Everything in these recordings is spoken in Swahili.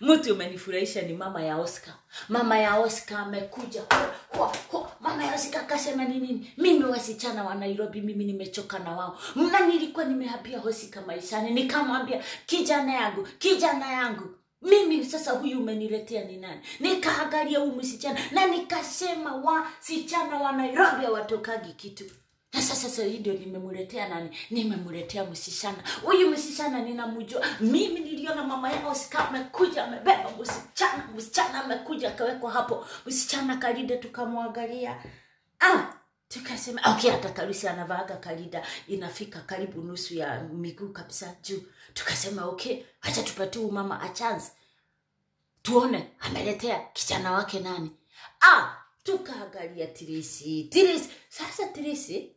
mtu umenifurahisha ni mama ya Oscar. Mama ya Oscar amekuja ho, ho, ho. Mama ya Oscar akasema ni nini? Mimi wasichana wa Nairobi, mimi nimechoka na wao, na nilikuwa nimehabia Oscar maishani, nikamwambia kijana yangu, kijana yangu mimi sasa huyu umeniletea ni nani? Nikaangalia huyu msichana na nikasema wasichana wa Nairobi hawatokagi kitu. Sasa sasa hii ndio nimemletea nani? Nimemletea msichana. Huyu msichana ninamjua. Mimi niliona mama yao Oscar amekuja amebeba msichana, msichana amekuja akawekwa hapo. Msichana kalida tukamwangalia. Ah, tukasema okay, hata Karusi anavaaga kalida inafika karibu nusu ya miguu kabisa juu. Tukasema okay, acha tupatie huyu mama a chance tuone ameletea kijana wake nani. Ah, tukaangalia Tirisi, Tirisi. Sasa Tirisi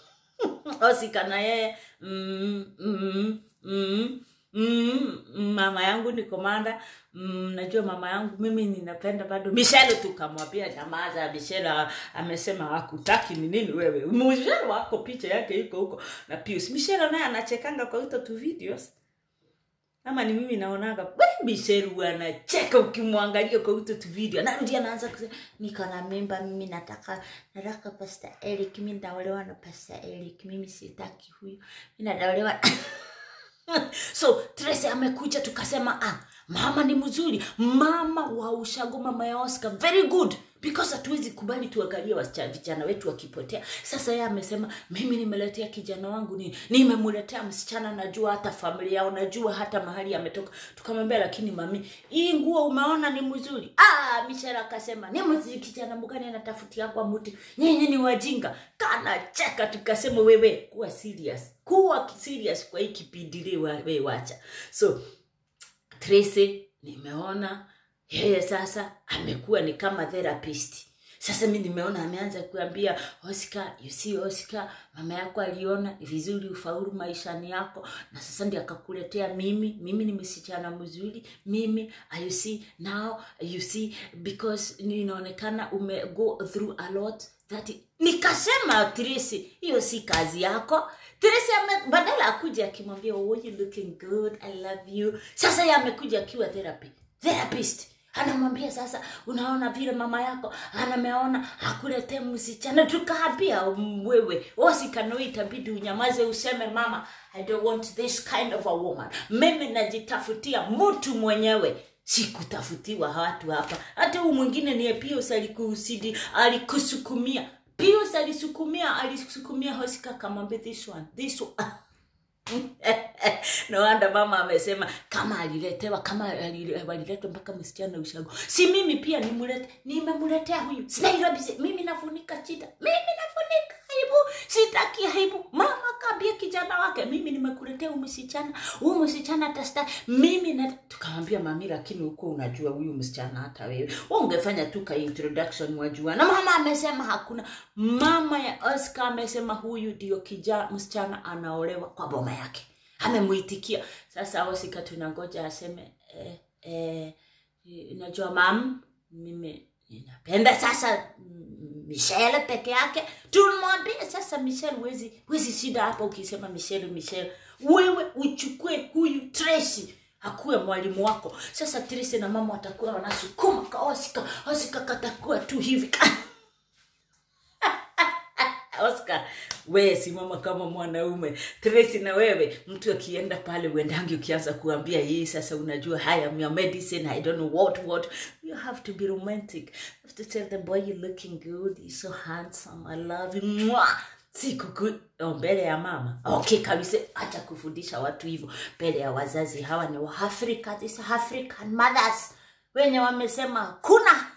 Osika na yeye mm, mm, mm, mm, mama yangu ni komanda mm, najua mama yangu mimi ninapenda bado Michelle. Tukamwambia jamaa za Michelle, amesema hakutaki ni nini wewe. Michelle wako picha yake iko huko na Pius. Michelle naye anachekanga kwa hizo tu videos ama ni mimi naonaga we Michelle anacheka ukimwangalia kwa hizo tu video, narudi anaanza kusema niko na mimba mimi, nataka nataka Pastor Eric, mimi ndaolewa na Pastor Eric, mimi sitaki huyu, mimi ndaolewa so Tracy amekuja tukasema ah, mama ni mzuri, mama wa ushago, mama ya Oscar very good because hatuwezi kubali tuangalie wasichana vijana wetu wakipotea. Sasa yeye amesema mimi nimeletea kijana wangu ni nimemletea msichana, najua hata familia yao, najua hata mahali ametoka. Tukamwambia lakini mami, hii nguo umeona ni mzuri. Ah, Michelle akasema ni mzuri, kijana mgani anatafutia kwa mtu, nyinyi ni wajinga. Kana cheka, tukasema wewe kuwa serious, kuwa serious kwa hii kipindi leo, wewe wacha. So Tracy nimeona yeye sasa amekuwa ni kama therapist. Sasa mi nimeona ameanza kuambia Oscar, you see Oscar, mama yako aliona ni vizuri ufaulu maishani yako, na sasa ndio akakuletea mimi. Mimi ni msichana mzuri, mimi you see now, you see because ninaonekana ume go through a lot that nikasema Tracy, hiyo si kazi yako. Tracy ame, badala akuja akimwambia oh, you looking good, I love you. Sasa yeye amekuja akiwa therapy therapist anamwambia sasa, unaona vile mama yako anameona akuletee msichana. Tukaambia wewe Oscar, itabidi unyamaze, useme mama, I don't want this kind of a woman. Mimi najitafutia mtu mwenyewe sikutafutiwa watu hapa. Hata huu mwingine ni Pius alikusidi, alikusukumia Pius alisukumia, alisukumia Oscar, kamwambia this one, this one no wonder mama amesema kama aliletewa kama aliletwa mpaka msichana ushago, si mimi pia nimulete, nimemletea huyu si Nairobi, si mimi nafunika shida, mimi nafunika aibu, sitaki aibu. Mama kaambia kijana wake, mimi nimekuletea huyu msichana, huyu msichana atasta mimi na tukamwambia mami, lakini huko unajua huyu msichana hata wewe wewe ungefanya tu ka introduction wajua. Na mama amesema hakuna. Mama ya Oscar amesema huyu ndio kijana msichana anaolewa kwa boma yake, amemuitikia. Sasa Oscar tunangoja aseme eh, eh, najua mam, mimi ninapenda sasa Michelle peke yake. Tumwambie sasa Michelle, wezi wezi shida hapa ukisema Michelle, Michelle, wewe uchukue huyu Tracy akuwe mwalimu wako. Sasa Tracy na mama watakuwa wanasukuma ka Oscar, Oscar katakuwa tu hivi Oscar, we simama kama mwanaume. Tracy na wewe, mtu akienda pale uendangi ukianza kuambia hii sasa, unajua haya your medicine, I don't know what what. You have to be romantic. You have to tell the boy you're looking good, you're so handsome, I love you. Mwah! Siku oh, mbele ya mama. Okay kabisa, acha kufundisha watu hivyo mbele ya wazazi. Hawa ni Waafrika, these African mothers wenye wamesema kuna